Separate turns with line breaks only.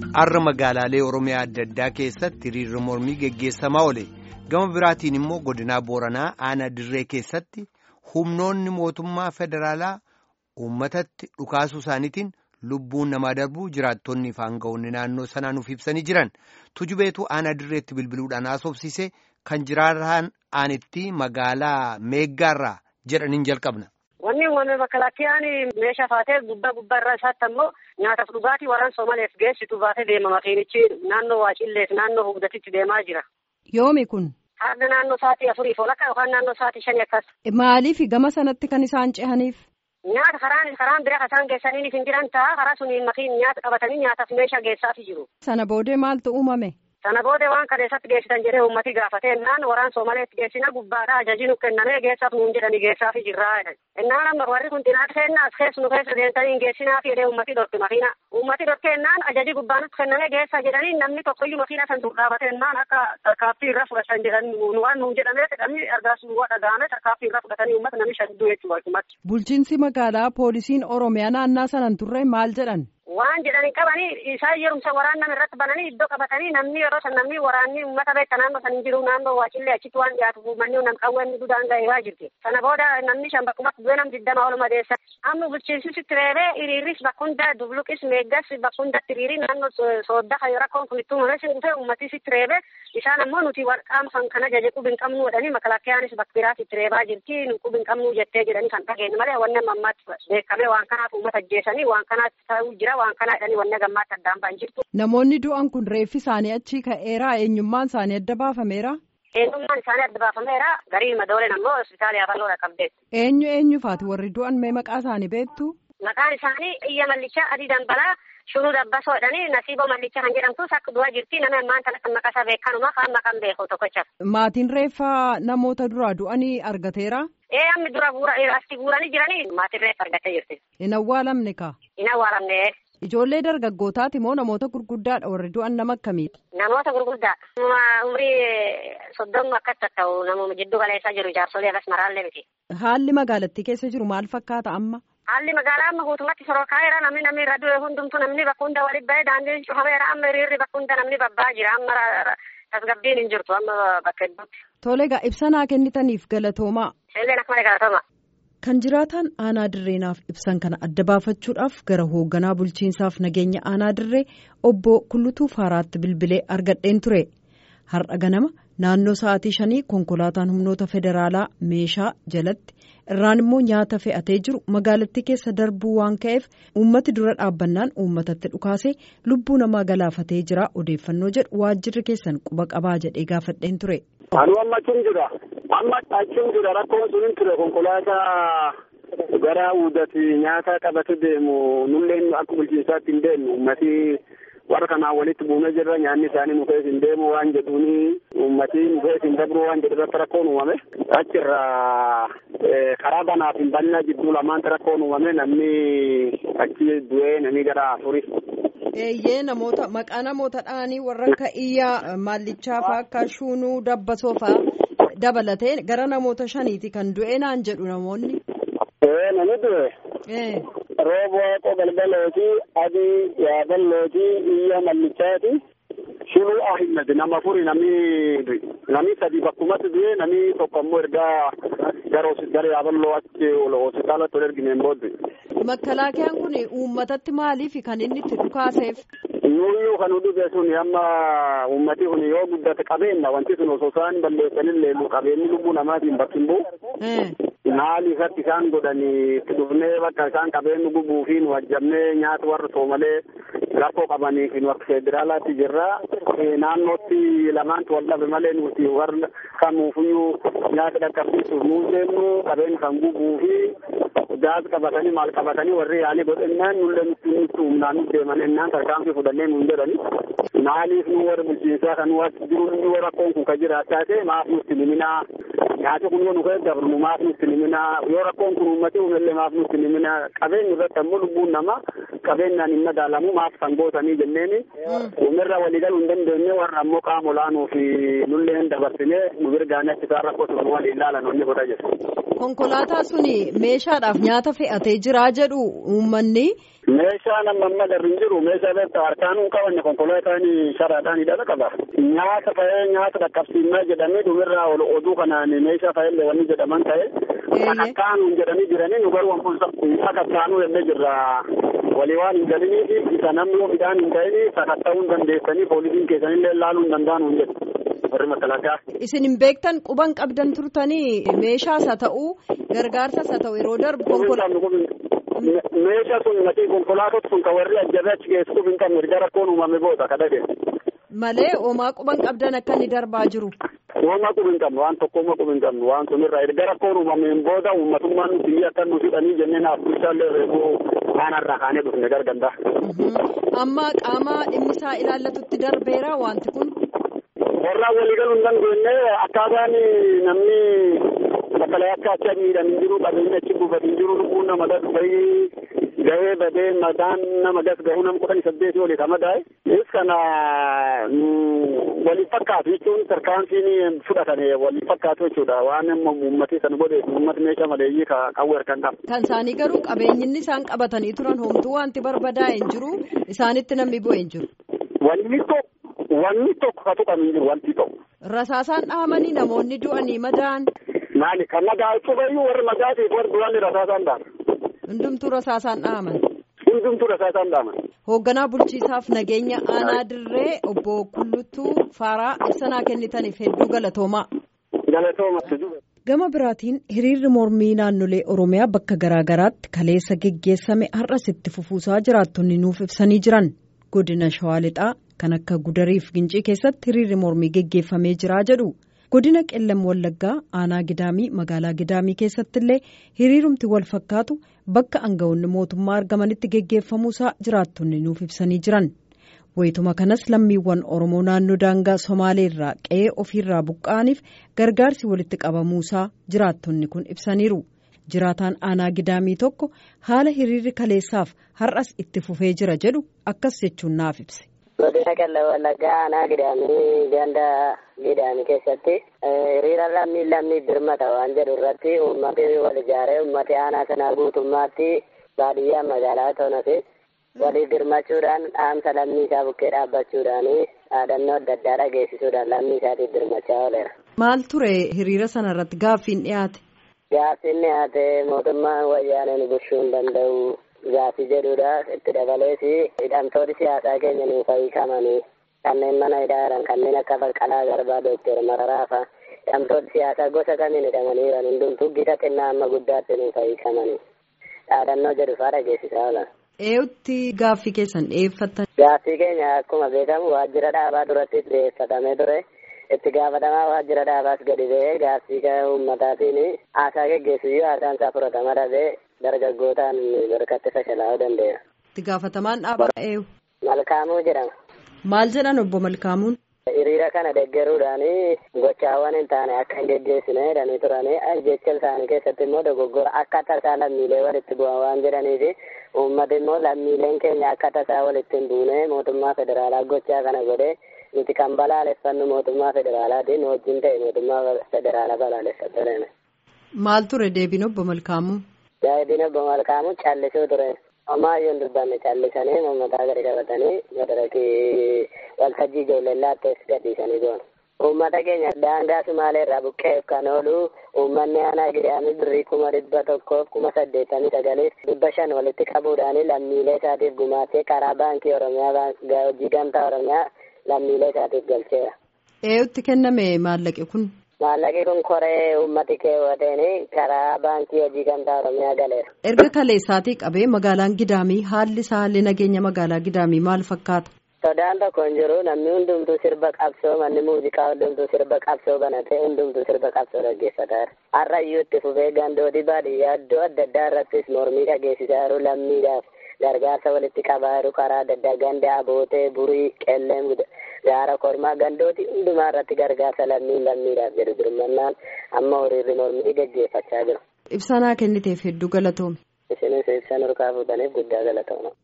har'a magaalaalee oromiyaa adda addaa keessatti hiriirri mormii geggeessamaa oole gama biraatiin immoo godinaa booranaa aanaa dirree keessatti humnoonni mootummaa federaalaa uummatatti dhukaasuu isaaniitiin lubbuun namaa darbuu jiraattonni fi aanga'oonni naannoo sanaa nuuf ibsanii jiran tujubeetu aanaa dirreetti bilbiluudhaan haasofsiise kan jiraataan aanitti magaalaa meeggaarraa jedhaniin jalqabna.
Wanni uumame makalaakkiyaan meeshaa faatee gubbaa gubbaa irraa isaatti ammoo nyaataaf dhugaatii warraan Somaaleef geessitu baatee deema makiinichi naannoo Waacilleef naannoo Hugdatitti deemaa jira.
Yoomi kun.
Harda naannoo sa'aatii afuriif walakkaa yookaan naannoo sa'aatii shanii akkas.
Maaliif gama sanatti kan isaan cehaniif?
Nyaata karaan karaan bira isaan geessanii hin jiran ta'a karaa suniin makiin nyaata qabatanii nyaataaf meeshaa geessaafi jiru.
Sana boodee maaltu uumame?
Sana booda waan kaleessatti geessitan jedhee uummati gaafatee innaan waraan Soomaleetti geessina gubbaadha ajaji nu kennamee geessaaf nuun jedhanii geessaafi jirraa. Innaan amma warri kun xinaat kennaa as keessa nu keessa deemtanii hin geessinaafi jedhee uummati dhorke makiina. Uummati dhorke innaan ajaji gubbaanutti kennamee geessaa jedhanii namni tokkoyyuu makiina san dur dhaabate innaan akka tarkaaffii irra fudhatan jedhanii waan nuun jedhamee jedhamni argaas nu dhaga'ame tarkaaffii irra fudhatanii uummata namni shadduu jechuudha akkumatti.
Bulchiinsi magaalaa poolisiin Oromiyaa naannaa sanan turre maal jedhan?
Waan jedhanii qabanii isaan yerumsa waraan nama irratti bananii iddoo qabatanii namni yeroo san namni waraanni uummata beekta naannoo san hin jiru naannoo waacillee achitti waan dhiyaatu manni nam qawween gudaan ga'ee waa jirti. Sana booda namni shan bakkumatti du'e nam diddama oluma deessa. Amma bulchiinsisitti reebee hiriirris bakkunda dubluqis meeggas bakkundatti hiriiri naannoo soodda kan rakkoon kun itti uumame dhufee uummatisitti reebee isaan ammoo nuti qaama kan kana jaje qubi hin qabnu jedhanii makalakkiyaanis bakka biraatti reebaa jirti nu qubi hin qabnu jettee jedhanii kan dhageenye malee wanni amma ammaatti beekamee waan kanaaf uummata ajjeesanii waan kanaatti ta'uu jira waan kanaa jedhanii wanna gammaatti addaan ba'an jirtu.
Namoonni du'an kun reeffi isaanii achi ka'eeraa eenyummaan isaanii adda baafameera.
Eenyummaan isaanii adda baafameera garii madooleen ammoo hospitaala yaafalloodha qabdeetti.
Eenyu eenyufaati warri du'an mee maqaa isaanii beektu?
Maqaan isaanii Iyya Mallichaa Adii Dambalaa Shuruu Dabbasoo jedhanii Nasiiboo Mallichaa kan jedhamtus akka du'aa jirti nama ammaan kana kan maqaa isaa beekanuma kan maqaan beeku tokkocha.
Maatiin reeffa namoota duraa du'anii argateera?
Ee ammi dura guura asti guuranii jiranii maatiin reeffa argattee jirti.
Hin awwaalamne kaa?
Hin awwaalamne.
Ijoollee dargaggootaati moo namoota gurguddaadha warri du'an nama akkamiiti?
Namoota gurguddaa. Umrii soddomii akkas ta'u namuma jidduu galeessaa jiru jaarsolee akkas maraallee miti.
Haalli magaalattii keessa jiru maal fakkaata amma?
Haalli magaalaa amma guutummaatti sorokaayeera namni namni irra du'e hundumtu namni bakka hunda walitti ba'ee daandiin cufameera amma hiriirri bakka hunda namni babbaa jira amma tasgabbiin hin jirtu amma bakka hedduutti.
Tole egaa ibsanaa kennitaniif galatoomaa.
Illeen akkuma galatooma.
Kan jiraataan aanaa dirreenaaf ibsan kana adda baafachuudhaaf gara hoogganaa bulchiinsaaf nageenya aanaa dirree obbo Kullutuu Faaraatti bilbilee argadheen ture. Har'a ganama naannoo sa'aatii shanii konkolaataan humnoota federaalaa meeshaa jalatti irraan immoo nyaata fe'atee jiru magaalattii keessa darbuu waan ka'eef uummati dura dhaabbannaan uummatatti dhukaasee lubbuu namaa galaafatee jira odeeffannoo jedhu waajjirri keessan quba qabaa jedhee gaafadheen ture.
Anu amma achuun jira. Amma achuun jira rakkoon sun hin ture konkolaataa gara uudati nyaata qabate deemu nulleen akka bulchiinsaatti hin deemnu ummati warra kanaan walitti buumee jirra nyaanni isaanii nu keessa hin deemu waan jedhuuni ummati nu keessa hin dabru waan jedhu irratti rakkoon uumame achirra karaa banaaf hin banna jidduu lamaanti rakkoon uumame namni achi du'ee namni gara afuri.
Eeyyee namoota maqaa namoota dhaanii warra akka iyyaa maallichaa fa'aa akka shuunuu dabbasoo fa'aa dabalatee gara namoota shaniiti kan du'e naan jedhu namoonni.
Ee nani du'e.
Ee.
Rooba waaqoo galgalooti adii yaaballooti iyya mallichaati shunuu ahimad nama afuri namni namni sadi bakkumatti du'e namni tokko ammoo ergaa gara gara yaaballoo achi hospitaalatti ol ergineen booddee.
Makkalaakiyaan kun uummatatti maaliif kan inni itti dhukaaseef?
Nuuyyuu kan dhufe sun amma uummati kun yoo guddate qabeenya wanti sun osoo isaan balleessanillee qabeenyi lubbuu namaatiin bakki hin bu'u. Maali irratti isaan godhanii itti dhufnee bakka isaan qabeenyi gubuu fi nu ajjabnee nyaata warra soomalee rakkoo qabanii fi nu akka federaalaatti jirra. Naannootti lamaantu wal dhabe malee nuti warra kamuufiyyuu nyaata dhaqqabsiisuuf nuu seennu qabeenyi kan gubuu fi gaaz qabatanii maal qabatanii warri yaalii godhennaan nullee nutti nutti humnaan deeman ennaan tarkaanfii fudhannee nuun jedhani. Maaliif nu warra bulchiinsaa kan nu achi jiru inni rakkoon kun kan jiraachaa ta'e maaf nutti liminaa nyaati kun yoo nu keessa dabru maaf nutti liminaa yoo rakkoon kun uummati uumellee maaf nutti liminaa qabeenyi irratti ammoo lubbuun namaa qabeenyaan hin madaalamu maaf kan gootanii jenneeni uumirra waliigaluu hin dandeenye warra ammoo qaama olaanuu fi nullee hin dabarsinee nu birgaanii achi isaan rakkoo sun waliin ilaalan onni godha jedhu.
konkolaataa suni meeshaadhaaf nyaata fe'atee jiraa jedhu uummanni.
Meeshaan amma amma garri hin jiru meeshaa beektaa harkaan hin qabanne konkolaataan sharaadhaan hidhata qaba. Nyaata fa'ee nyaata dhaqqabsiimaa jedhamee dhumirraa ol oduu kanaan meeshaa fa'ellee wanni jedhaman ta'e. Sakattaanuun jedhanii jiranii nu garuu ammoo sakattaanuu jennee jirra. Walii waan hin galiniifi isa namni midhaan hin ta'ini sakatta'uu hin dandeessanii poolisiin keessanillee laaluu hin danda'an jedhu. warri makalaakaa.
Isin hin beektan quban qabdan turtanii meeshaas haa ta'uu gargaarsas haa ta'u yeroo darbu konkolaataa.
Meeshaa sun matii konkolaatot sun kan warri ajjabee achi keessuuf hin qabne erga rakkoon uumame booda kadhate.
Malee homaa quban qabdan akka inni darbaa jiru.
Homaa qubi hin qabnu waan tokkommaa qubi hin qabnu waan sunirraa erga rakkoon uumameen booda uummatummaan biyya akka nu fidhanii jennee naaf bulchaallee reefuu aanarraa kaanee dhufne garganda.
Amma qaama dhimmisaa ilaallatutti darbeera wanti kun.
warraa walii galuu hin dandeenye akkaataan namni bakkalee akka achi miidhan hin jiru qabeenyi achi buufate hin jiru lubbuun nama gas bahii gahee badee mataan nama gas gahuu nama kudhanii saddeetii olii kama daa'e is kana waliin fakkaatu jechuun tarkaanfiin fudhatame waliin fakkaatu jechuudha waan uummatni sana godhe uummati meeshaa maleeyyii qawwee harkaan qaba.
Kan isaanii garuu qabeenyinni isaan qabatanii turan homtuu wanti barbadaa'e hin jiru isaanitti namni bu'e hin jiru.
Wanni tokko wanni tokko ka tuqame hin jiru wanti tokko.
Rasaasaan dhahamanii namoonni du'anii madaan.
Maali kan madaa cufayyuu warri madaatiif warri du'anni rasaasaan dhaaman.
Hundumtuu rasaasaan dhahaman.
Hundumtuu rasaasaan dhaaman.
Hoogganaa bulchiisaaf nageenya aanaa dirree obbo Kulluttuu Faaraa ibsanaa kennitaniif hedduu galatoomaa.
Galatooma.
Gama biraatiin hiriirri mormii naannolee Oromiyaa bakka garaa garaatti kaleessa geggeessame har'as itti fufuusaa jiraattonni nuuf ibsanii jiran godina Shawaa Lixaa kan akka Gudariif Gincii keessatti hiriirri mormii geggeeffamee jiraa jedhu. godina qellam wallaggaa aanaa gidaamii magaalaa gidaamii keessatti illee hiriirumti wal fakkaatu bakka aangawoonni mootummaa argamanitti geggeeffamuusaa jiraattonni nuuf ibsanii jiran wayituma kanas lammiiwwan oromoo naannoo daangaa somaalee irraa qe'ee ofiirraa buqqa'aniif gargaarsi walitti qabamuusaa jiraattonni kun ibsaniiru jiraataan aanaa gidaamii tokko haala hiriirri kaleessaaf har'as itti fufee jira jedhu akkas jechuun naaf ibse.
godina qellam wallaggaa aanaa gidaamii ganda gidaamii keessatti hiriira lammii lammii birmata waan jedhu irratti uummati wal ijaaree uummati aanaa sanaa guutummaatti baadiyyaa magaalaa toonati walii birmachuudhaan dhaamsa lammii isaa bukkee dhaabbachuudhaan dhaadannoo adda addaa dhageessisuudhaan lammii isaatiif birmachaa ooleera.
Maal ture hiriira sana irratti gaaffiin dhiyaate?
Gaaffiin dhiyaate mootummaan wayyaaneen bulchuu hin danda'u. Gaaffii jedhudha itti dabalees hidhamtoonni siyaasaa keenya nuuf hiikamanii kanneen mana hidhaa jiran kanneen akka Baqqalaa Garbaa Dookter Mararaa fa'a hidhamtoonni siyaasaa gosa kamiin hidhamanii jiran hundumtuu gita xinnaa amma guddaatti nuuf hiikamanii dhaadannoo jedhu fa'aa dhageessisaa oolan.
Eeyutti gaaffii keessan dhiyeeffattan?
Gaaffii keenya akkuma beekamu waajjira dhaabaa duratti dhiyeeffatamee ture. itti gaafatamaa waajjira dhaabaas gadi ba'ee gaaffii uummataatiin haasaa geggeessu yoo haasaan isaa fudhatama dhabee dargaggootaan barkatti fashalaa'uu danda'eera.
Itti gaafatamaan dhaabaa eenyu?
Malkaamuu jedhama.
Maal jedhan obbo Malkaamuun?
Hiriira kana deggeruudhaan gochaawwan hin taane akka hin geggeessine jedhanii turanii jecha isaanii keessatti immoo dogoggora akka tasaa lammiilee walitti bu'an waan jedhaniif uummati immoo lammiileen keenya akka tasaa walitti hin buune mootummaa federaalaa gochaa kana godhee nuti kan balaaleffannu mootummaa federaalaatiin wajjin ta'e mootummaa federaalaa balaaleffataniidha.
Maal ture deebiin obbo Malkaamuu?
Deebiin obbo Malkaamuu callisuu ture. Homaayyuu hin dubbanne callisanii uummataa gadi qabatanii madarakii waltajjii ijoollee laattees gadhiisanii goon. Uummata keenya daangaa Sumaalee irraa buqqeef kan oolu uummanni aanaa gidaamii birrii kuma dhibba tokkoof kuma saddeettamii sagaliif dhibba shan walitti qabuudhaan lammiilee isaatiif gumaatee karaa baankii Oromiyaa hojii gamtaa Oromiyaa lammiilee isaatiif galcheera.
Eeyutti kenname maallaqi kun?
Maallaqi kun koree uummati keewwateen karaa baankii hojii gamtaa Oromiyaa galeera.
Erga kaleessaatii qabee magaalaan Gidaamii haalli isaa haalli nageenya magaalaa Gidaamii maal fakkaata?
Sodaan tokko hin jiru namni hundumtuu sirba qabsoo manni muuziqaa hundumtuu sirba qabsoo banatee hundumtuu sirba qabsoo dhaggeeffataa jira. Har'ayyuu itti fufee gandooti baadiyyaa iddoo adda addaa irrattis mormii dhageessisaa jiru lammiidhaaf. gargaarsa walitti qabaa jiru karaa adda addaa ganda abootee burii qelleem gaara kormaa gandooti hundumaa irratti gargaarsa lammiin lammiidhaaf jedhu birmannaan amma hiriirri mormii gaggeeffachaa jiru.
Ibsanaa kenniteef hedduu galatoome.
Isinis ibsa nurkaa fuudhaniif guddaa galatooma.